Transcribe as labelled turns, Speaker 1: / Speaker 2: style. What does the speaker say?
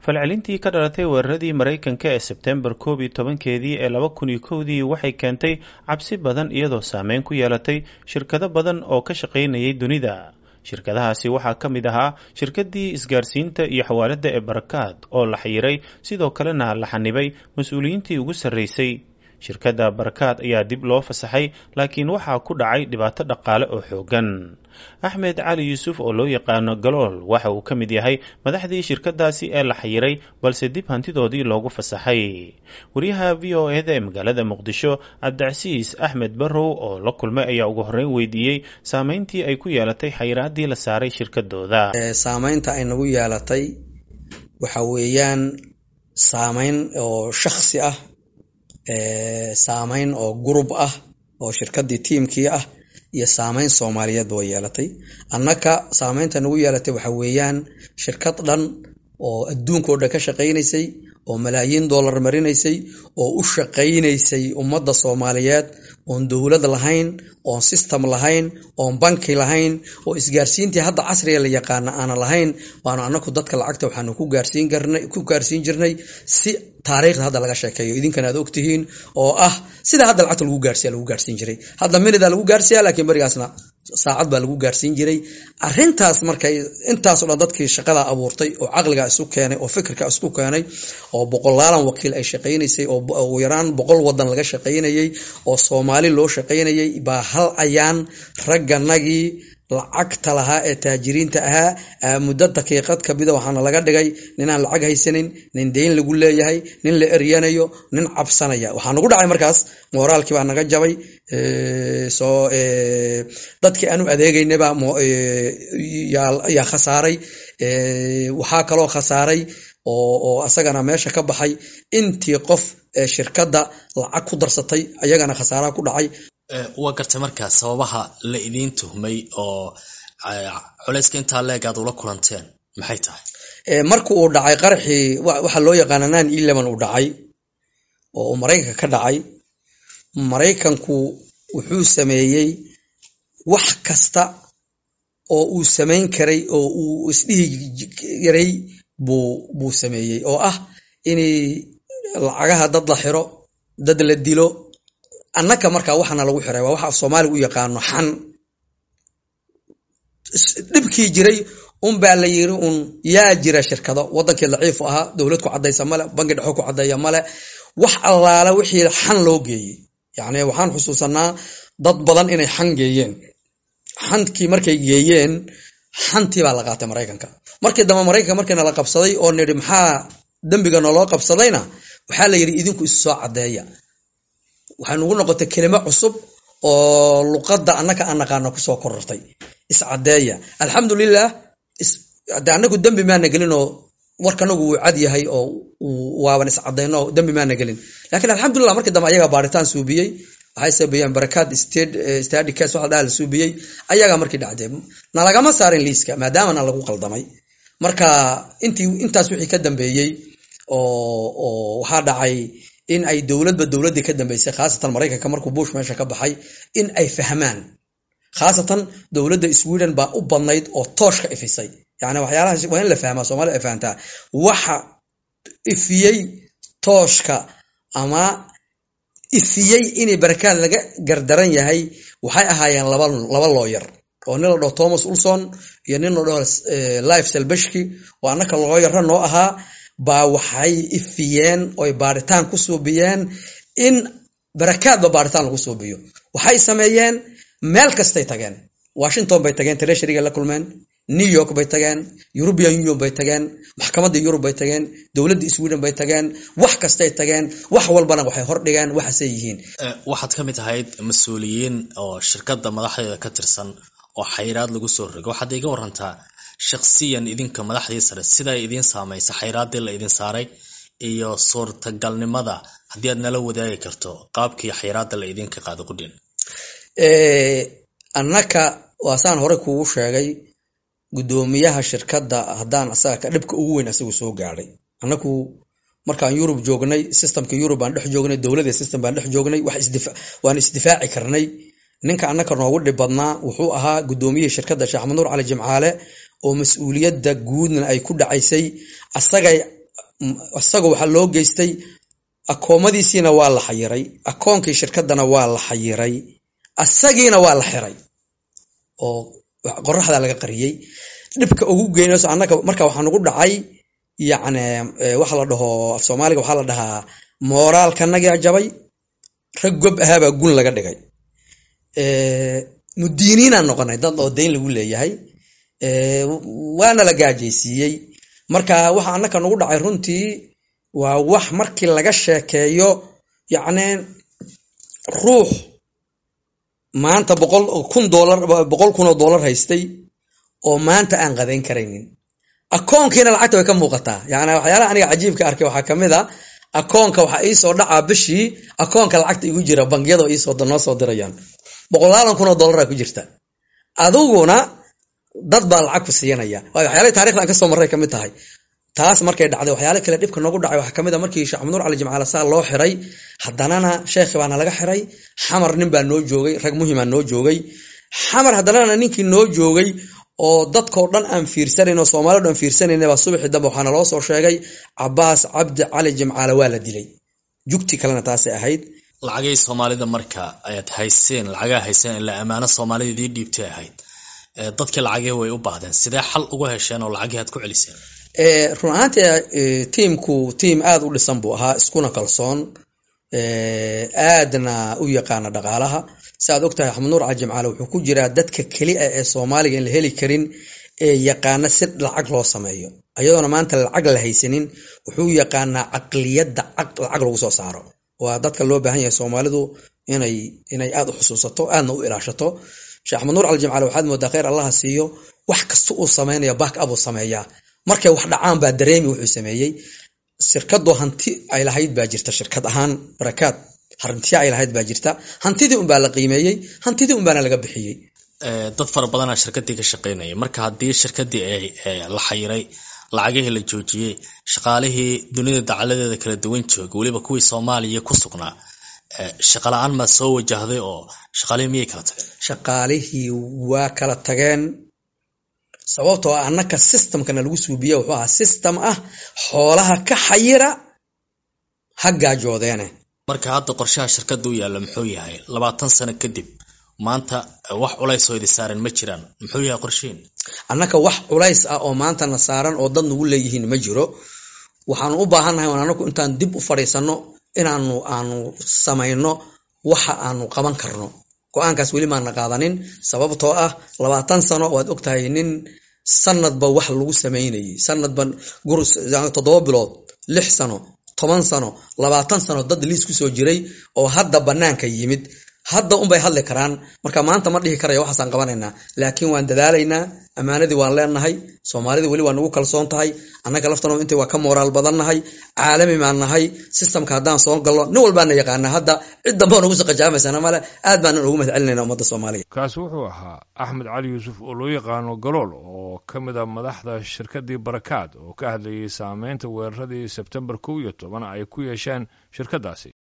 Speaker 1: falcelintii ka dhalatay weeraradii maraykanka ee sebtembar koob iyo tobankeedii ee laba kun iyo kowdii waxay keentay cabsi badan iyadoo saameyn ku yeelatay shirkado badan oo ka shaqaynayay dunida shirkadahaasi waxaa ka mid ahaa shirkadii isgaarsiinta iyo xawaaladda ee barakaad oo la xayiray sidoo kalena la xanibay mas-uuliyiintii ugu sarreysay shirkadda barakaad ayaa dib loo fasaxay laakiin waxaa ku dhacay dhibaato dhaqaale oo xooggan axmed cali yuusuf oo loo yaqaano galool waxa uu ka mid yahay madaxdii shirkadaasi ee la xayiray balse dib hantidoodii loogu fasaxay wariyaha v o eda ee magaalada muqdisho cabdicasiis axmed barrow oo la kulmay ayaa ugu horreyn weydiiyey saameyntii ay ku yeelatay xayiraadii la saaray shirkadooda
Speaker 2: saameynta ay nagu yeelatay waxa weeyaan saameyn oo shaksi ah saameyn oo gurub ah oo shirkadii tiimkii ah iyo saameyn soomaaliyeed way yeelatay annaka saameynta nagu yeelatay waxa weeyaan shirkad dhan oo adduunkao dhan ka shaqaynaysay oo malaayiin dollar marinaysay oo u shaqaynaysay ummadda soomaaliyeed oon dowlad lahayn oon system lahayn oon banki lahayn oo isgaarsiintii hadda casriga la yaqaana aana lahayn waanu anaku dadka lacagta waxaanu ku gaarsiin jirnay si taariikhda hadda laga sheekeeyo idinkana aad ogtihiin oo ah sida hadda lacagta lagu gaarsiya lagu gaarsiin jiray hadda minida lagu gaarsiya laakiin berigaasna saacad baa lagu gaarsiin jiray arintaas markay intaasoo dhan dadkii shaqada abuurtay oo caqliga isu keenay oo fikirka isku keenay oo boqolaalan wakiil ay shaqaynaysay oo ugu yaraan boqol wadan laga shaqaynayay oo soomaali loo shaqaynayay baa hal ayaan ragganagii lacagta lahaa ee taajiriinta ahaa muddo daqiiqad kamida waxaana laga dhigay ninaan lacag haysanin nin deyn lagu leeyahay nin la eryanayo nin cabsanaya waxaa nagu dhacay markaas mooraalkii baa naga jabay soo dadkii aanu adeegaynaba yaa khasaaray waxaa kaloo khasaaray oo asagana meesha ka baxay intii qof shirkadda lacag ku darsatay ayagana khasaaraha ku dhacay
Speaker 3: waa gartay markaa sababaha la idiin tuhmay oo culayska intaa leeg aad ula kulanteen maxay tahay
Speaker 2: marka uu dhacay qaraxii waxaa loo yaqaana nine eleven uu dhacay oo uu maraykanka ka dhacay maraykanku wuxuu sameeyey wax kasta oo uu samayn karay oo uu isdhihi yaray buu buu sameeyey oo ah inay lacagaha dad la xiro dad la dilo annaka markaa waxaana lagu xiray waa waxa af soomaaliga u yaqaano xan dhibkii jiray unbaa la yiri un yaa jira shirkado wadankii daciifu ahaa dowlad ku cadaysa male bangi dhexo ku cadeeya male wax allaala wixii xan loo geeyey yacni waxaan xusuusanaa dad badan inay xan geeyeen xankii markay geeyeen xantii baa la qaatay maraykanka markii dambe maraykanka markiina la qabsaday oo nidhi maxaa dembiga naloo qabsadayna waxaa la yidhi idinku isu soo caddeeya waxay nugu noqotay kelimo cusub oo luqadda annaka aan naqaano kusoo korortay iscadeeya alxamdulilah de anagu dembi maana gelin oo warkanagu wuu cad yahay oo waaban iscadayno dembi maana gelin lakiin alxamdulilah markii dambe ayaga baaritaan suubiyey waxay sabeeyeen barakaad stady cas waxa dhaha la suubiyey ayagaa markii dhacdee nalagama saarin liiska maadaamana lagu qaldamay marka intii intaas wixii ka dambeeyey oo waxaa dhacay in ay dowladba dowladdii ka dambeysay khaasatan maraykanka markuu bush meesha ka baxay in ay fahmaan khaasatan dowladda sweden baa u badnayd oo tooshka ifisay yani waxyaalaha waa in la fahmaa soomaalida ay fahamtaa waxa ifiyey tooshka ama ifiyey inay barakaad laga gardaran yahay waxay ahaayeen laba laba looyar oo nin la dhaho thomas ulson iyo nin la dhaho life selbeshki oo annaka looyarra noo ahaa baa waxay ifiyeen oy baaritaan ku suubiyeen in barakaadba baaritaan lagu suubiyo waxay sameeyeen meel kastay tageen washington bay tageen treasuryga la kulmeen new york bay tageen european union bay tageen maxkamadda yurub bay tageen dowladda sweden bay tageen wax kastay tageen wax walbana waxay hordhigeen waxaasay yihiin
Speaker 3: waxaad ka mid ahayd mas-uuliyiin oo shirkadda madaxdeeda ka tirsan oo xayiraad lagu soo rogo waxaad iga warantaa shaksiyan idinka madaxdii sare siday idiin saamaysa xayraaddii la idin saaray iyo suurtagalnimada haddii aad nala wadaagi karto qaabkii xayraadda la idinka qaado qudhin
Speaker 2: annaka waasaan hore kuugu sheegay guddoomiyaha shirkadda haddaan asaga dhibka ugu weyn asagu soo gaadhay annaku markaan yurub joognay systemka yurub baan dhex joognay dowladda system baan dhex joognay waan isdifaaci karnay ninka annaka noogu dhib badnaa wuxuu ahaa guddoomiyihii shirkadda sheekh axmed nuur cali jimcaale oo mas-uuliyadda guudna ay ku dhacaysay asagay isaga waxaa loo geystay akoomadiisiina waa la xayiray akoonkii shirkadana waa la xayiray asagiina waa la xiray oo qoraxda laga qariyey dhibka ugu geynayso annaga marka waxaa nagu dhacay yacni waxa la dhaho af soomaaliga waxaa la dhahaa mooraalkanagaa jabay rag gob ahaabaa gun laga dhigay mudiiniinaan noqonay dad oo dayn lagu leeyahay waana la gaajaysiiyey marka waxa annaka nagu dhacay runtii waa wax markii laga sheekeeyo yacni ruux maanta boqol kun doolar boqol kun oo doolar haystay oo maanta aan qadayn karaynin akoonkiina lacagta way ka muuqataa yani waxyaalaha aniga cajiibka arkay waxaa kamid a akoonka waxaa iisoo dhacaa bishii akoonka lacagta igu jira bangiyada iisoo noo soo dirayaan boqolaalan kun oo dollaraa ku jirta adiguna dad baa lacag ku siiyanaya waayo waxyaalahi taarikhda aan kasoo marray kamid tahay taas markay dhacday waxyaala kale dhibka noogu dhacay waxaa kamid a markii sheekh maxamuud cali jimcaale saa loo xiray haddanana sheekhi baana laga xiray xamar nin baa noo joogay rag muhimaa noo joogay xamar haddanana ninkii noo joogay oo dadkao dhan aan fiirsanayn oo soomaalio dhan fiirsanayn baa subaxii dambe waxaana loo soo sheegay cabaas cabdi cali jimcaale waa la dilay jugti kalena taasay ahayd
Speaker 3: lacagay soomaalida marka ayaad hayseen lacagaa hayseen ilaa ammaano soomaalida idii dhiibtay ahayd dadkii lacagii way u baahdeen sidee xal uga hesheen oo lacagii aad ku celiseen
Speaker 2: run ahaantii tiimku tiim aada u dhisan buu ahaa iskuna kalsoon aadna u yaqaana dhaqaalaha si aad ogtahay axmed nuur cali jimcaale wuxuu ku jiraa dadka keli a ee soomaaliga in la heli karin ee yaqaana si lacag loo sameeyo ayadoona maanta lacag la haysanin wuxuu yaqaanaa caqliyadda lacag lagu soo saaro waa dadka loo baahan yahay soomaalidu inay inay aada u xusuusato aadna u ilaashato sheekh axmed nuur cali jimcaale waxaad moodaa kheyr allaha siiyo wax kasta uu sameynaya back up uu sameeyaa markay wax dhacaan baa dareemi wuxuu sameeyey shirkadu hanti ay lahayd baa jirta shirkad ahaan barakaad hantiya ay lahayd baa jirta hantidii unbaa la qiimeeyey hantidii unbaana laga bixiyey
Speaker 3: dad fara badanaa shirkadii ka shaqaynaya marka haddii shirkadii la xayiray lacagihii la joojiyey shaqaalihii dunida dacaladeeda kala duwan jooga weliba kuwii soomaaliya ku sugnaa shaqala-aan maa soo wajahday oo shaqaalihii miyay kala tageen
Speaker 2: shaqaalihii waa kala tageen sababtoo ah annaka systemkana lagu suubiya wuxuu ahaa system ah xoolaha ka xayira ha gaajoodeene
Speaker 3: marka hadda qorshaha shirkadda u yaalla muxuu yahay labaatan sano kadib maanta wax culays oo idi saaran ma jiraan muxuu yahay qorshihiin
Speaker 2: annaka wax culays ah oo maantana saaran oo dad nagu leeyihiin ma jiro waxaanu u baahannahay on annagu intaan dib u fadhiisanno inaanu aanu samayno waxa aanu qaban karno go-aankaas weli maana qaadanin sababtoo ah labaatan sano waad ogtahay nin sanadba wax lagu samaynayay sanadba toddoba bilood lix sano toban sano labaatan sano dad liis kusoo jiray oo hadda banaanka yimid hadda unbay hadli karaan marka maanta ma dhihi karaya waxaasaan qabanaynaa laakiin waan dadaalaynaa ammaanadii waan leenahay soomaalidii weli waa nagu kalsoon tahay annaga laftano inta waa ka moraal badannahay caalami baan nahay sistamka haddaan soo galno nin walbaana yaqaana hadda cid dambeo nagu saqajaamaysana male aad baanan ugu mahad celinayna ummadda soomaaliya
Speaker 4: kaasi wuxuu ahaa axmed cali yuusuf oo loo yaqaano galool oo ka mid a madaxda shirkaddii barakaad oo ka hadlayay saameynta weeraradii sebtembar kow iyo toban ay ku yeesheen shirkaddaasi